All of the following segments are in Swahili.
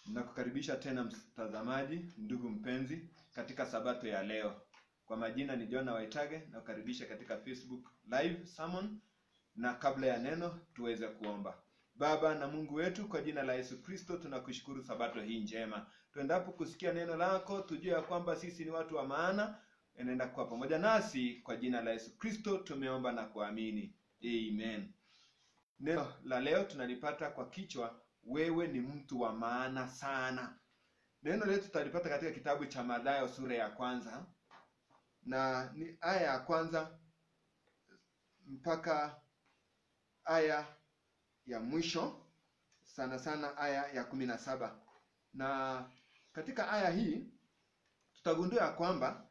Nakukaribisha tena mtazamaji, ndugu mpenzi, katika sabato ya leo. Kwa majina ni Jona Waitage, nakukaribisha katika Facebook live sermon, na kabla ya neno tuweze kuomba. Baba na Mungu wetu, kwa jina la Yesu Kristo tunakushukuru sabato hii njema. Tuendapo kusikia neno lako, tujue ya kwamba sisi ni watu wa maana, enenda kuwa pamoja nasi. Kwa jina la Yesu Kristo tumeomba na kuamini, amen. Neno la leo tunalipata kwa kichwa wewe ni mtu wa maana sana. Neno letu tutalipata katika kitabu cha Mathayo sura ya kwanza na ni aya ya kwanza mpaka aya ya mwisho, sana sana aya ya kumi na saba. Na katika aya hii tutagundua ya kwamba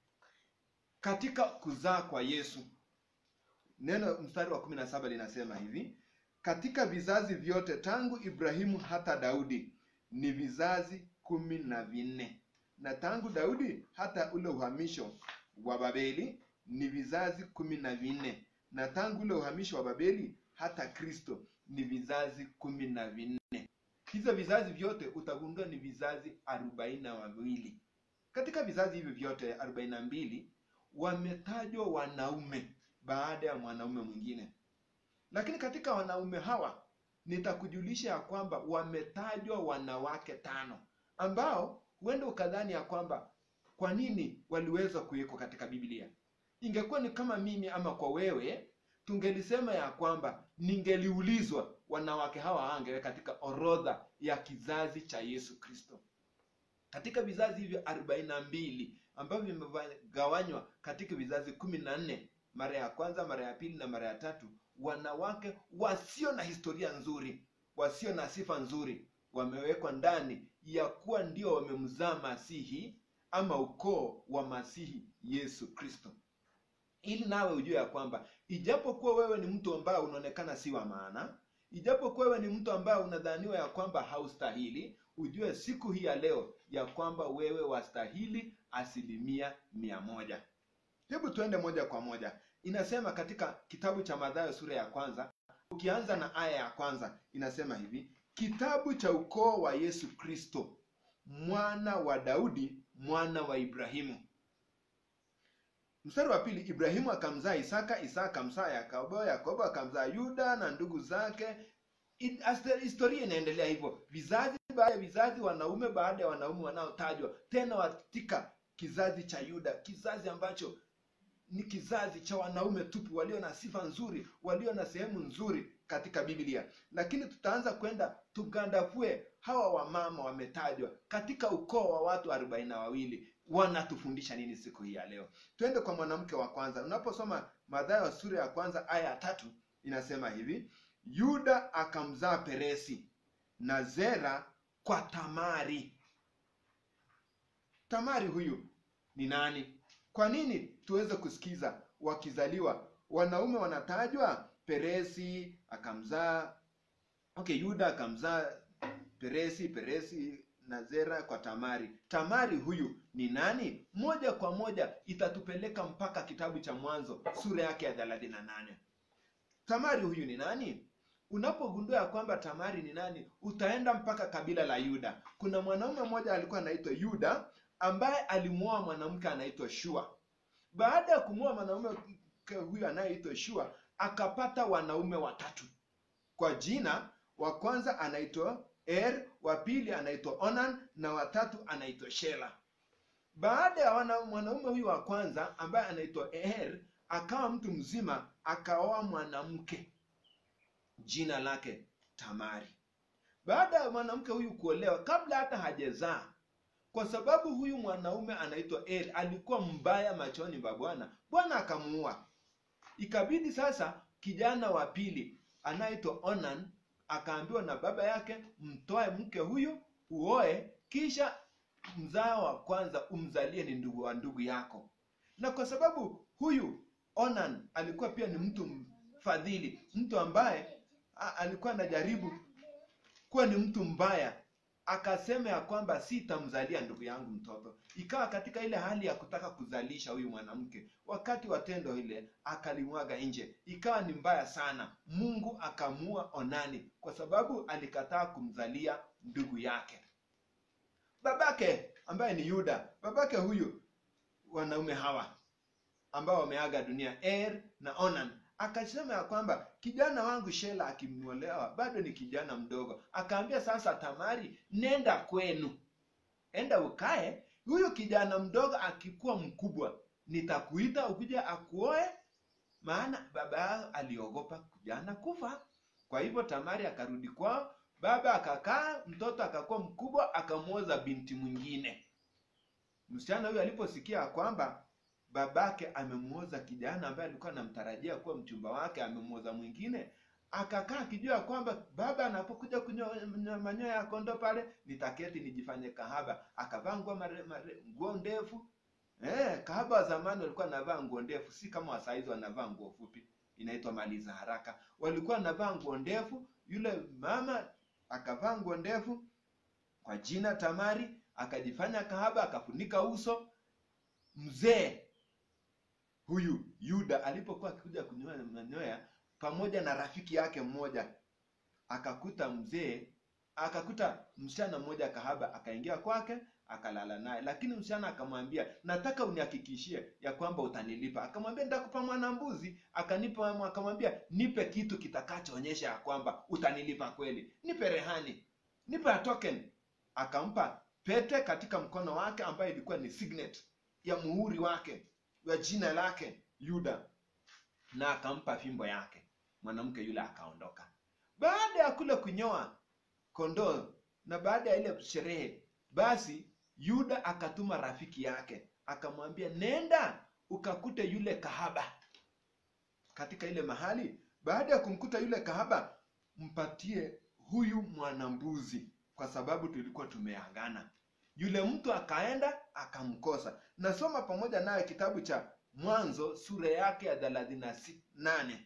katika kuzaa kwa Yesu, neno mstari wa kumi na saba linasema hivi katika vizazi vyote tangu Ibrahimu hata Daudi ni vizazi kumi na vinne, na tangu Daudi hata ule uhamisho wa Babeli ni vizazi kumi na vinne, na tangu ule uhamisho wa Babeli hata Kristo ni vizazi kumi na vinne. Hizo vizazi vyote utagundua ni vizazi arobaini na wawili. Katika vizazi hivi vyote arobaini na mbili wametajwa wanaume baada ya mwanaume mwingine lakini katika wanaume hawa nitakujulisha ya kwamba wametajwa wanawake tano ambao huenda ukadhani ya kwamba kwa nini waliweza kuwekwa katika Biblia. Ingekuwa ni kama mimi ama kwa wewe, tungelisema ya kwamba ningeliulizwa wanawake hawa angewe katika orodha ya kizazi cha Yesu Kristo. Katika vizazi hivyo arobaini na mbili ambavyo vimegawanywa katika vizazi kumi na nne mara ya kwanza, mara ya pili na mara ya tatu wanawake wasio na historia nzuri, wasio na sifa nzuri, wamewekwa ndani ya kuwa ndio wamemzaa Masihi ama ukoo wa Masihi Yesu Kristo, ili nawe ujue ya kwamba ijapokuwa wewe ni mtu ambaye unaonekana si wa maana, ijapokuwa wewe ni mtu ambaye unadhaniwa ya kwamba haustahili, ujue siku hii ya leo ya kwamba wewe wastahili asilimia mia moja. Hebu tuende moja kwa moja. Inasema katika kitabu cha Mathayo sura ya kwanza, ukianza na aya ya kwanza, inasema hivi: kitabu cha ukoo wa Yesu Kristo, mwana wa Daudi, mwana wa Ibrahimu. Mstari wa pili, Ibrahimu akamzaa Isaka, Isaka akamzaa Yakobo, Yakobo akamzaa Yuda na ndugu zake. Historia inaendelea hivyo, vizazi baada ya vizazi, wanaume baada ya wanaume wanaotajwa tena katika kizazi cha Yuda, kizazi ambacho ni kizazi cha wanaume tupu walio na sifa nzuri, walio na sehemu nzuri katika Biblia. Lakini tutaanza kwenda tugandavue hawa wamama wametajwa katika ukoo wa watu arobaini na wawili. Wanatufundisha nini siku hii ya leo? Twende kwa mwanamke wa kwanza. Unaposoma Mathayo sura ya kwanza aya ya tatu inasema hivi: Yuda akamzaa Peresi na Zera kwa Tamari. Tamari huyu ni nani? Kwa nini tuweze kusikiza wakizaliwa wanaume wanatajwa? Peresi akamzaa okay, Yuda akamzaa Peresi, Peresi na Zera kwa Tamari. Tamari huyu ni nani? Moja kwa moja itatupeleka mpaka kitabu cha Mwanzo sura yake ya thelathini na nane. Tamari huyu ni nani? Unapogundua ya kwamba Tamari ni nani, utaenda mpaka kabila la Yuda. Kuna mwanaume mmoja alikuwa anaitwa Yuda ambaye alimwoa mwanamke anaitwa Shua. Baada ya kumwoa mwanaume huyu anayeitwa Shua, akapata wanaume watatu kwa jina. Wa kwanza anaitwa Er, wa pili anaitwa Onan na watatu anaitwa Shela. Baada ya mwanaume huyu wa kwanza ambaye anaitwa Er akawa mtu mzima, akaoa mwanamke jina lake Tamari. Baada ya mwanamke huyu kuolewa, kabla hata hajazaa kwa sababu huyu mwanaume anaitwa Er alikuwa mbaya machoni pa Bwana, Bwana akamuua. Ikabidi sasa kijana wa pili anaitwa Onan akaambiwa na baba yake, mtoe mke huyu uoe, kisha mzao wa kwanza umzalie ni ndugu wa ndugu yako. Na kwa sababu huyu Onan alikuwa pia ni mtu mfadhili, mtu ambaye alikuwa anajaribu kuwa ni mtu mbaya akasema ya kwamba sitamzalia ndugu yangu mtoto. Ikawa katika ile hali ya kutaka kuzalisha huyu mwanamke, wakati wa tendo ile akalimwaga nje, ikawa ni mbaya sana. Mungu akamua Onani kwa sababu alikataa kumzalia ndugu yake. babake ambaye ni yuda babake huyu wanaume hawa ambao wameaga dunia er na onan akasema ya kwamba kijana wangu shela akimwolewa bado ni kijana mdogo akaambia sasa tamari nenda kwenu enda ukae huyu kijana mdogo akikuwa mkubwa nitakuita ukuja akuoe maana baba yao aliogopa kijana kufa kwa hivyo tamari akarudi kwao baba akakaa mtoto akakuwa mkubwa akamwoza binti mwingine msichana huyu aliposikia kwamba babake amemwoza kijana ambaye alikuwa anamtarajia kuwa mchumba wake amemwoza mwingine akakaa akijua kwamba baba anapokuja kunyoa manyoya ya kondoo pale nitaketi nijifanye kahaba akavaa nguo mare- mare- nguo ndefu eh, kahaba wa zamani walikuwa wanavaa nguo ndefu si kama wasaizi wanavaa nguo fupi inaitwa maliza haraka walikuwa wanavaa nguo ndefu yule mama akavaa nguo ndefu kwa jina tamari akajifanya kahaba akafunika uso mzee huyu yuda alipokuwa akikuja kunyoa manyoya pamoja na rafiki yake mmoja akakuta mzee akakuta msichana mmoja kahaba akaingia kwake akalala naye lakini msichana akamwambia nataka unihakikishie ya kwamba utanilipa akamwambia nitakupa mwanambuzi akanipa akamwambia nipe kitu kitakachoonyesha ya kwamba utanilipa kweli nipe rehani nipe a token akampa pete katika mkono wake ambayo ilikuwa ni signet ya muhuri wake wa jina lake yuda na akampa fimbo yake mwanamke yule akaondoka baada ya kule kunyoa kondoo na baada ya ile sherehe basi yuda akatuma rafiki yake akamwambia nenda ukakute yule kahaba katika ile mahali baada ya kumkuta yule kahaba mpatie huyu mwanambuzi kwa sababu tulikuwa tumeagana yule mtu akaenda akamkosa nasoma pamoja naye kitabu cha mwanzo sura yake ya thelathini na si- nane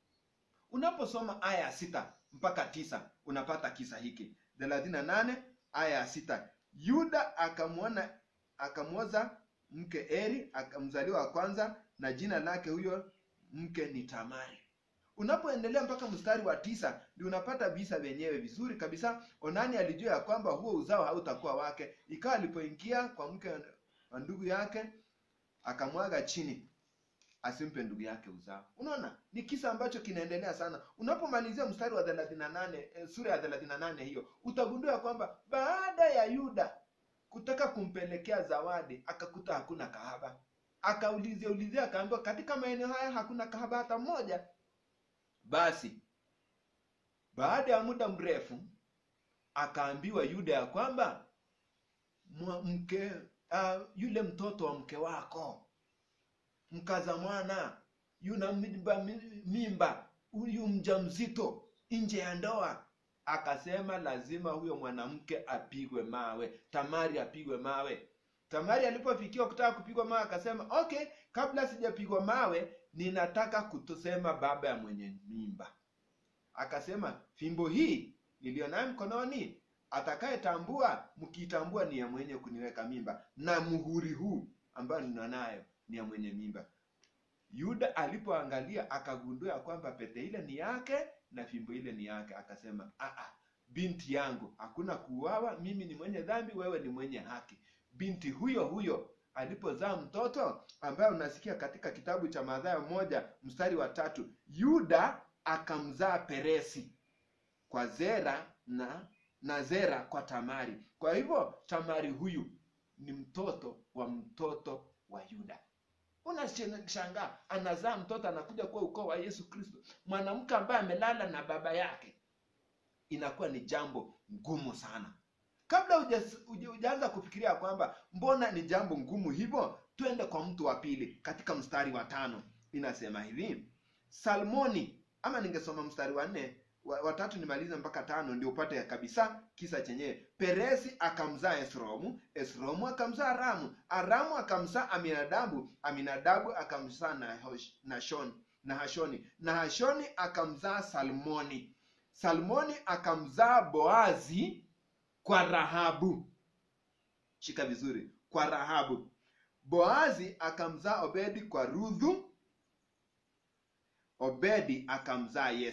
unaposoma aya ya sita mpaka tisa unapata kisa hiki thelathini na nane aya ya sita yuda akamwona akamwoza mke eri akamzaliwa wa kwanza na jina lake huyo mke ni tamari unapoendelea mpaka mstari wa tisa ndio unapata visa vyenyewe vizuri kabisa onani alijua ya kwamba huo uzao hautakuwa wake ikawa alipoingia kwa mke wa ndugu yake akamwaga chini asimpe ndugu yake uzao unaona ni kisa ambacho kinaendelea sana unapomalizia mstari wa 38 eh, sura ya 38 hiyo utagundua kwamba baada ya yuda kutaka kumpelekea zawadi akakuta hakuna kahaba akaulizia ulizia akaambiwa katika maeneo haya hakuna kahaba hata mmoja basi baada ya muda mrefu akaambiwa yuda ya kwamba mwa- mke uh, yule mtoto wa mke wako mkaza mwana yuna mimba, mimba huyu mjamzito nje ya ndoa akasema lazima huyo mwanamke apigwe mawe tamari apigwe mawe tamari alipofikiwa kutaka kupigwa mawe akasema okay kabla sijapigwa mawe ninataka kutosema baba ya mwenye mimba akasema fimbo hii niliyo nayo mkononi atakayetambua mkiitambua ni ya mwenye kuniweka mimba na muhuri huu ambayo nina nayo ni ya mwenye mimba yuda alipoangalia akagundua ya kwamba pete ile ni yake na fimbo ile ni yake akasema "Ah, binti yangu hakuna kuuawa mimi ni mwenye dhambi wewe ni mwenye haki binti huyo huyo alipozaa mtoto ambaye unasikia katika kitabu cha madhayo moja mstari wa tatu yuda akamzaa peresi kwa zera na na zera kwa tamari kwa hivyo tamari huyu ni mtoto wa mtoto wa yuda unashangaa anazaa mtoto anakuja kuwa ukoo wa yesu kristo mwanamke ambaye amelala na baba yake inakuwa ni jambo ngumu sana kabla hujas- huja- hujaanza kufikiria kwamba mbona ni jambo ngumu hivyo twende kwa mtu wa pili katika mstari wa tano inasema hivi salmoni ama ningesoma mstari wa nne wa- watatu nimalize mpaka tano ndio upate kabisa kisa chenyewe peresi akamzaa esromu esromu akamzaa ramu aramu akamzaa aminadabu aminadabu akamzaa Nahosh- nashon nahashoni nahashoni akamzaa salmoni salmoni akamzaa boazi kwa rahabu shika vizuri kwa rahabu boazi akamzaa obedi kwa rudhu obedi akamzaa yese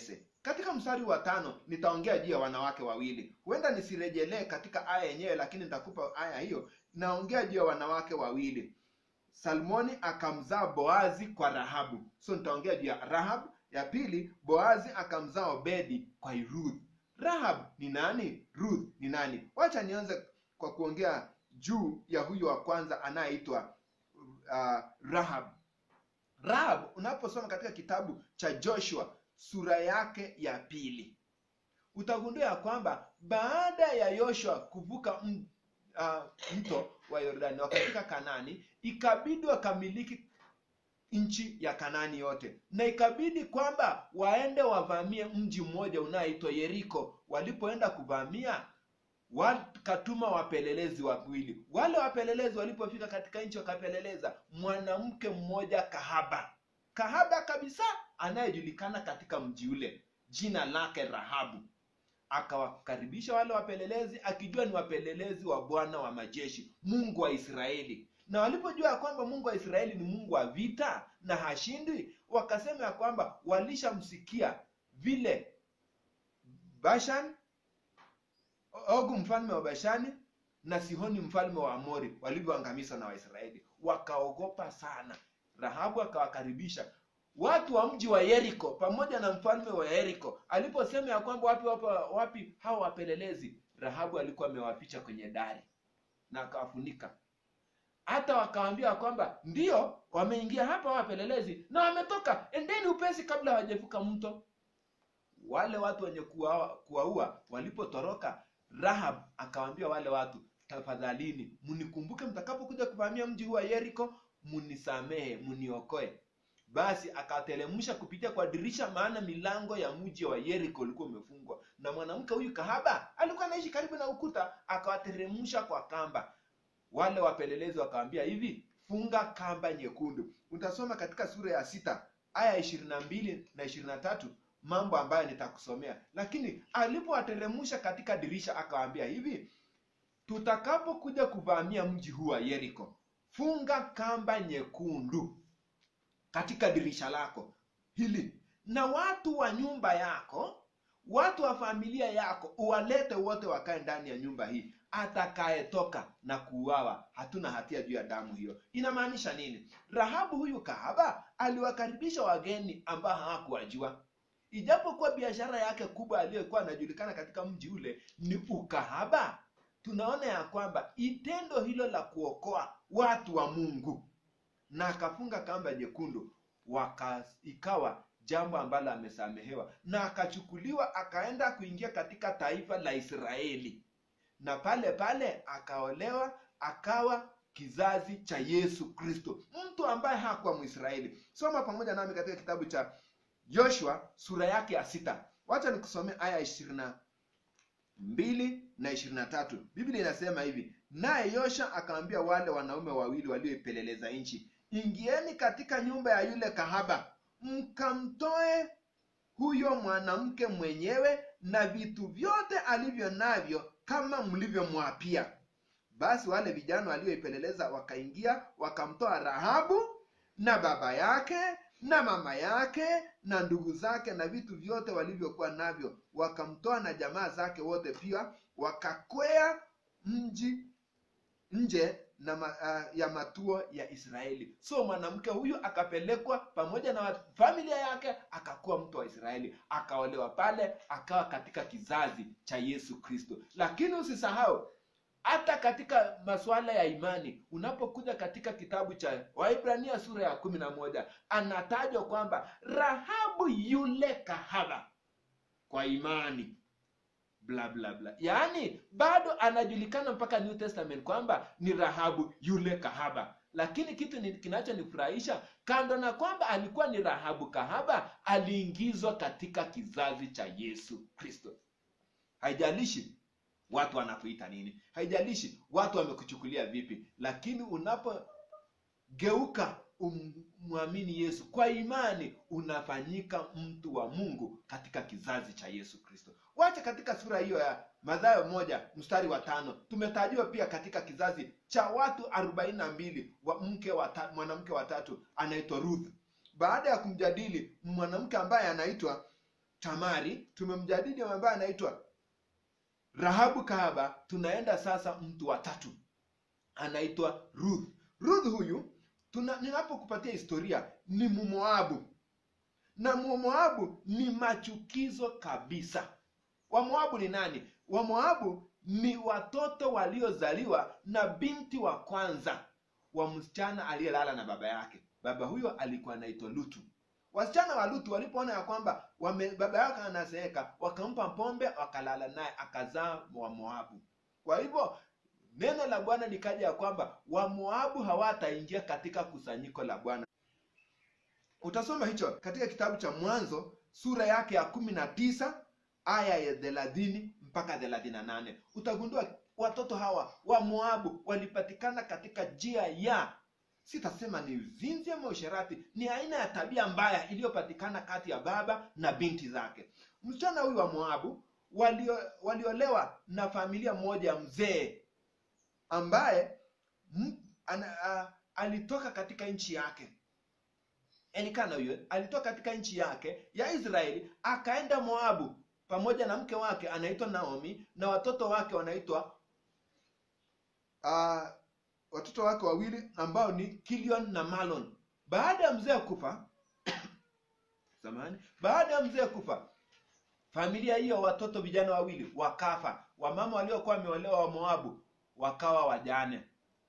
katika mstari wa tano nitaongea juu ya wanawake wawili huenda nisirejelee katika aya yenyewe lakini nitakupa aya hiyo naongea juu ya wanawake wawili salmoni akamzaa boazi kwa rahabu so nitaongea juu ya rahab ya pili boazi akamzaa obedi kwa ruth rahab ni nani ruth ni nani wacha nianze kwa kuongea juu ya huyu wa kwanza anayeitwa uh, rahab rahab unaposoma katika kitabu cha joshua sura yake ya pili utagundua ya kwamba baada ya yoshua kuvuka m, uh, mto wa yordani wakafika kanani ikabidi wakamiliki nchi ya kanani yote na ikabidi kwamba waende wavamie mji mmoja unaoitwa yeriko walipoenda kuvamia wakatuma wapelelezi wawili wale wapelelezi walipofika katika nchi wakapeleleza mwanamke mmoja kahaba kahaba kabisa anayejulikana katika mji ule jina lake rahabu akawakaribisha wale wapelelezi akijua ni wapelelezi wa bwana wa majeshi mungu wa israeli na walipojua ya kwamba mungu wa israeli ni mungu wa vita na hashindwi wakasema ya kwamba walishamsikia vile bashan ogu mfalme wa bashani na sihoni mfalme wa amori walivyoangamizwa na waisraeli wakaogopa sana rahabu akawakaribisha watu wa mji wa yeriko pamoja na mfalme wa yeriko aliposema ya kwamba wapi wapi, wapi hao wapelelezi rahabu alikuwa amewaficha kwenye dari na akawafunika hata wakawambia kwamba ndio wameingia hapa wapelelezi na wametoka endeni upesi kabla hawajavuka mto wale watu wenye kuwaua kuwaua walipotoroka rahab akawaambia wale watu tafadhalini mnikumbuke mtakapokuja kuvamia mji huu wa yeriko mnisamehe mniokoe basi akateremsha kupitia kwa dirisha maana milango ya mji wa yeriko ulikuwa umefungwa na mwanamke huyu kahaba alikuwa anaishi karibu na ukuta akawateremsha kwa kamba wale wapelelezi wakawambia hivi funga kamba nyekundu utasoma katika sura ya sita aya ishirini na mbili na ishirini na tatu mambo ambayo nitakusomea lakini alipowateremsha katika dirisha akawaambia hivi tutakapokuja kuvamia mji huu wa yeriko funga kamba nyekundu katika dirisha lako hili na watu wa nyumba yako watu wa familia yako uwalete wote wakae ndani ya nyumba hii atakayetoka na kuuawa hatuna hatia juu ya damu hiyo inamaanisha nini rahabu huyu kahaba aliwakaribisha wageni ambao hawakuwajua ijapokuwa biashara yake kubwa aliyokuwa anajulikana katika mji ule ni ukahaba tunaona ya kwamba itendo hilo la kuokoa watu wa mungu na akafunga kamba nyekundu waka ikawa jambo ambalo amesamehewa na akachukuliwa akaenda kuingia katika taifa la israeli na pale pale akaolewa akawa kizazi cha yesu kristo mtu ambaye hakuwa mwisraeli soma pamoja nami katika kitabu cha joshua sura yake ya sita wacha nikusomee aya ishirini na mbili na ishirini na tatu biblia inasema hivi naye yosha akaambia wale wanaume wawili walioipeleleza nchi ingieni katika nyumba ya yule kahaba mkamtoe huyo mwanamke mwenyewe na vitu vyote alivyo navyo kama mlivyomwapia basi wale vijana walioipeleleza wakaingia wakamtoa rahabu na baba yake na mama yake na ndugu zake na vitu vyote walivyokuwa navyo wakamtoa na jamaa zake wote pia wakakwea mji nje na ma, uh, ya matuo ya israeli so mwanamke huyu akapelekwa pamoja na familia yake akakuwa mtu wa israeli akaolewa pale akawa katika kizazi cha yesu kristo lakini usisahau hata katika masuala ya imani unapokuja katika kitabu cha waibrania sura ya kumi na moja anatajwa kwamba rahabu yule kahaba kwa imani bla bla bla yaani bado anajulikana mpaka new testament kwamba ni rahabu yule kahaba lakini kitu ni- kinachonifurahisha kando na kwamba alikuwa ni rahabu kahaba aliingizwa katika kizazi cha yesu kristo haijalishi watu wanakuita nini haijalishi watu wamekuchukulia vipi lakini unapogeuka umwamini yesu kwa imani unafanyika mtu wa mungu katika kizazi cha yesu kristo wacha katika sura hiyo ya madhayo moja mstari wa tano tumetajiwa pia katika kizazi cha watu arobaini na mbili wa mke wa ta- mwanamke watatu anaitwa ruth baada ya kumjadili mwanamke ambaye anaitwa Tamari, tumemjadili ambaye anaitwa Rahabu kahaba. Tunaenda sasa mtu wa tatu anaitwa Ruth. Ruth huyu tuna, ninapokupatia historia ni Mumoabu na Mumoabu ni machukizo kabisa. Wamoabu ni nani? Wamoabu ni watoto waliozaliwa na binti wa kwanza wa msichana aliyelala na baba yake. Baba huyo alikuwa anaitwa Lutu. Wasichana wa Lutu walipoona ya kwamba wame, baba yake anazeeka, wakampa pombe, wakalala naye, akazaa wa Moabu. Kwa hivyo neno la Bwana likaja ya kwamba Wamoabu hawataingia katika kusanyiko la Bwana. Utasoma hicho katika kitabu cha Mwanzo sura yake ya kumi na tisa aya ya thelathini mpaka thelathini na nane utagundua watoto hawa wa Moabu walipatikana katika njia ya sitasema ni uzinzi ama usherati, ni aina ya tabia mbaya iliyopatikana kati ya baba na binti zake. Msichana huyu wa Moabu walio, waliolewa na familia moja ya mzee ambaye m, ana, a, alitoka katika nchi yake Elikana huyo alitoka katika nchi yake ya Israeli akaenda Moabu pamoja na mke wake anaitwa Naomi na watoto wake wanaitwa uh, watoto wake wawili ambao ni Kilion na Malon. Baada ya mzee kufa samahani, baada ya mzee kufa, familia hiyo watoto vijana wawili wakafa. Wamama waliokuwa wameolewa wa Moabu wakawa wajane.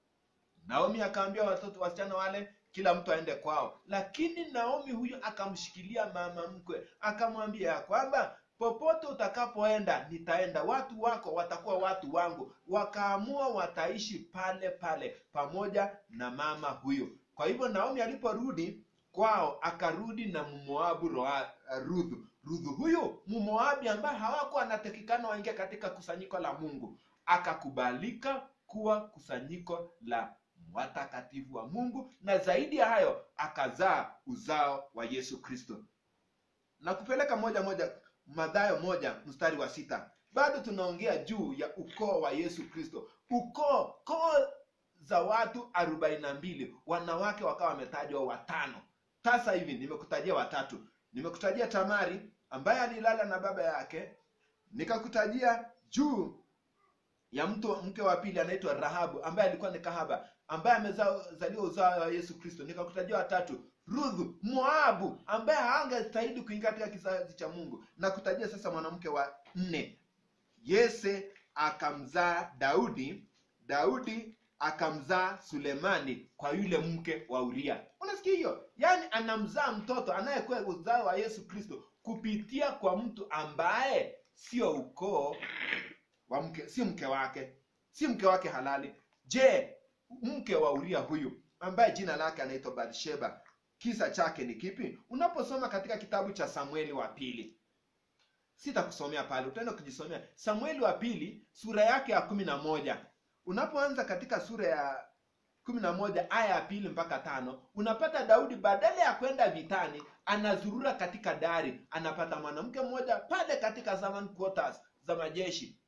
Naomi akaambia watoto wasichana wale kila mtu aende kwao, lakini Naomi huyu akamshikilia mama mkwe, akamwambia ya kwamba popote utakapoenda nitaenda, watu wako watakuwa watu wangu. Wakaamua wataishi pale pale pamoja na mama huyo. Kwa hivyo Naomi aliporudi kwao, akarudi na Mmoabu Ruth. Ruth huyu Mmoabi ambaye hawakuwa anatakikana waingia katika kusanyiko la Mungu, akakubalika kuwa kusanyiko la watakatifu wa Mungu, na zaidi ya hayo akazaa uzao wa Yesu Kristo. Na kupeleka moja moja Mathayo moja mstari wa sita bado tunaongea juu ya ukoo wa Yesu Kristo, ukoo koo za watu arobaini na mbili wanawake wakawa wametajwa watano. Sasa hivi nimekutajia watatu. Nimekutajia Tamari ambaye alilala na baba yake, nikakutajia juu ya mtu mke wa pili anaitwa Rahabu ambaye alikuwa ni kahaba ambaye amezaliwa uzao wa Yesu Kristo. Nikakutajia watatu Ruth Moabu ambaye hangestahili kuingia katika kizazi cha Mungu, na kutajia sasa mwanamke wa nne Yese akamzaa Daudi, Daudi akamzaa Sulemani kwa yule mke wa Uria. Unasikia hiyo? Yaani anamzaa mtoto anayekuwa uzao wa Yesu Kristo kupitia kwa mtu ambaye sio ukoo wa mke, si mke wake, si mke wake halali. Je, mke wa Uria huyu ambaye jina lake anaitwa Bathsheba, kisa chake ni kipi? Unaposoma katika kitabu cha Samueli wa pili, sitakusomea pale, utaenda kujisomea Samueli wa pili sura yake ya kumi na moja. Unapoanza katika sura ya kumi na moja aya ya pili mpaka tano unapata Daudi badala ya kwenda vitani anazurura katika dari, anapata mwanamke mmoja pale katika servant quarters za majeshi,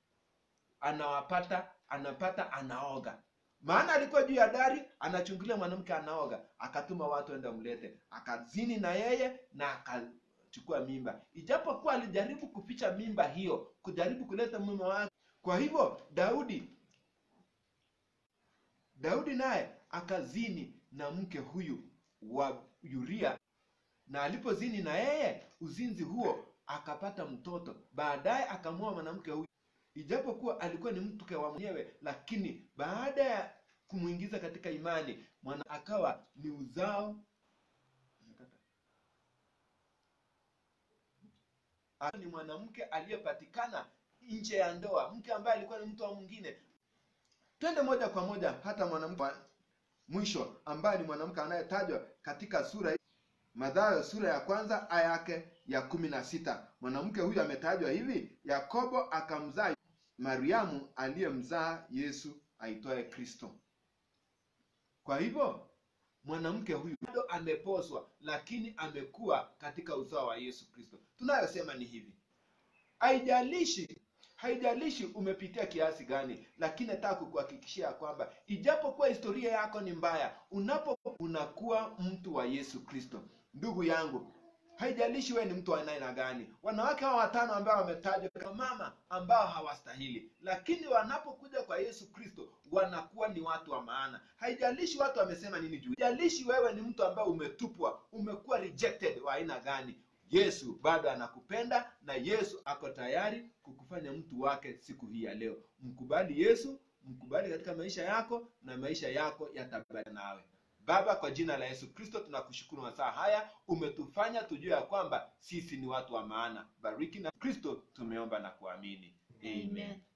anawapata anapata, anaoga maana alikuwa juu ya dari anachungulia mwanamke anaoga, akatuma watu enda mlete, akazini na yeye na akachukua mimba, ijapokuwa alijaribu kuficha mimba hiyo, kujaribu kuleta mume wake. Kwa hivyo Daudi Daudi naye akazini na mke huyu wa Uria, na alipozini na yeye, uzinzi huo akapata mtoto. Baadaye akamwoa mwanamke huyu ijapokuwa alikuwa ni mke wa mwenyewe, lakini baada ya kumwingiza katika imani mwana akawa ni uzao ni mwanamke aliyepatikana nje ya ndoa, mke ambaye alikuwa ni mtu wa mwingine. Twende moja kwa moja hata mwanamke wa mwisho ambaye ni mwanamke anayetajwa katika sura Mathayo sura ya kwanza aya yake ya kumi na sita. Mwanamke huyu ametajwa hivi: Yakobo akamzaa Mariamu aliyemzaa Yesu aitwaye Kristo. Kwa hivyo mwanamke huyu bado ameposwa, lakini amekuwa katika uzao wa Yesu Kristo. Tunayosema ni hivi, haijalishi haijalishi umepitia kiasi gani, lakini nataka kukuhakikishia kwamba ijapokuwa historia yako ni mbaya, unapo unakuwa mtu wa Yesu Kristo. Ndugu yangu, haijalishi wewe ni mtu wa aina gani wanawake hawa watano ambao wametajwa kama mama ambao hawastahili lakini wanapokuja kwa yesu kristo wanakuwa ni watu wa maana haijalishi watu wamesema nini juu haijalishi wewe ni mtu ambaye umetupwa umekuwa rejected wa aina gani yesu bado anakupenda na yesu ako tayari kukufanya mtu wake siku hii ya leo mkubali yesu mkubali katika maisha yako na maisha yako yatabaki nawe baba kwa jina la yesu kristo tunakushukuru masaa haya umetufanya tujue ya kwamba sisi ni watu wa maana bariki na kristo tumeomba na kuamini amen, Amen.